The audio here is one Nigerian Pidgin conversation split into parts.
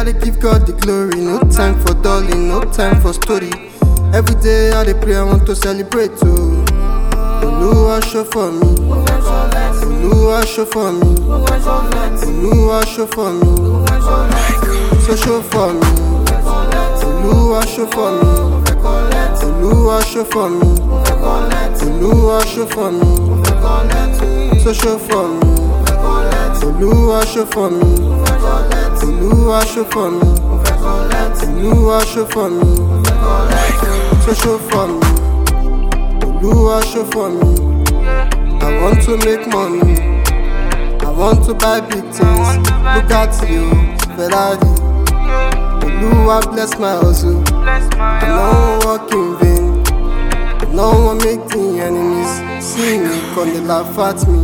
dey give God the glory. No time for dulling, no time for story. Every day I dey pray, I want to celebrate too. Oluwa show for me. Oluwa show for me. Oluwa show for me. So show for me. Oluwa show for me. Oluwa show for me. Oluwa show for me. So show for me. Oluwa show for me. Oluwa show for me. Oluwa show for me. So show for me. Oluwa show for me. I want to make money. I want to buy big things. Look at you, Ferrari. Oluwa bless my hustle. I no work in vain. No one make the enemies see me, come they laugh at me.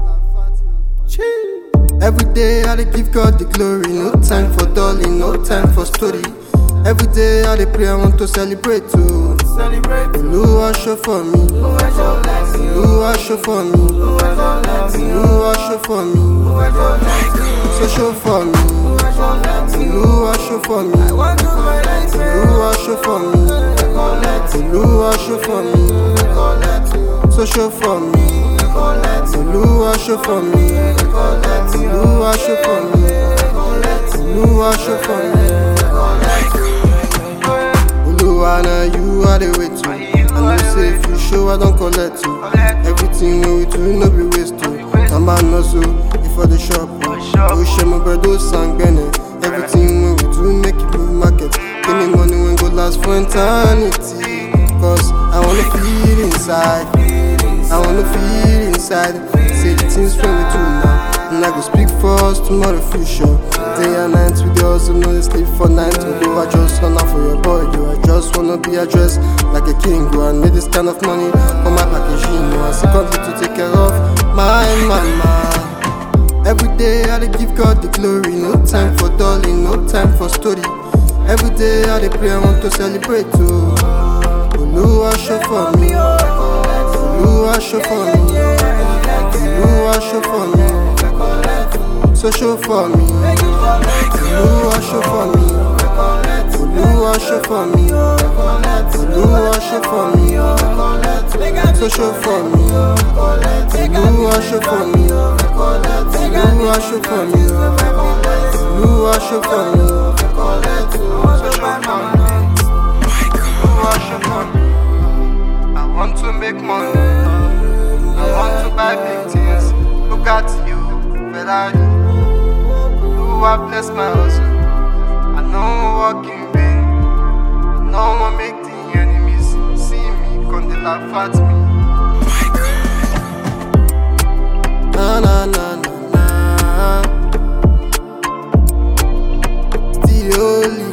Chee. Every day I dey give God the glory. No time for dulling, no time for story. Every day I dey pray, I want to celebrate too. Oluwa show for me. Oluwa show for me. Oluwa show for me. So show for me. Oluwa show for me. Oluwa show for me. Oluwa show for me. So show for me. Oluwa show for me. Oluwa show for me. Oluwa show for me. Oluwa na you I dey wait to. I know say if you show I don collect you. Everything wey we do no be waste o. Tamba no so if for the shop o. O ṣe mo gbẹdọ sangbẹnẹ. Everything wey we do make it move market. Give me money wey go last for eternity. Cause I wanna feel inside. I wanna feel inside. Say the things when we do now. And I go speak for us tomorrow future. Day and night we dey hustle, no dey sleep for night. Although I just wanna for your boy, yo. I just wanna be addressed like a king. Go and make this kind of money for my package, you know. And secondly to take care of my mama. Every day I dey give God the glory. No time for dulling, no time for story. Every day I dey pray, I want to celebrate too. Oluwa show for me. Oluwa show for me. Oluwa show for me. So show for me. Oluwa show for me. Oluwa show for me. Oluwa show for me. So show for me. Oluwa show for me. Oluwa show for me. Oluwa show for me. So show for me. Oluwa show for me. I want to make money. I want to buy big things. Look at you, Ferrari. Oluwa bless my hustle. I know work in vain. No one make the enemies see me, come they laugh at me. Na na na na na. Still the only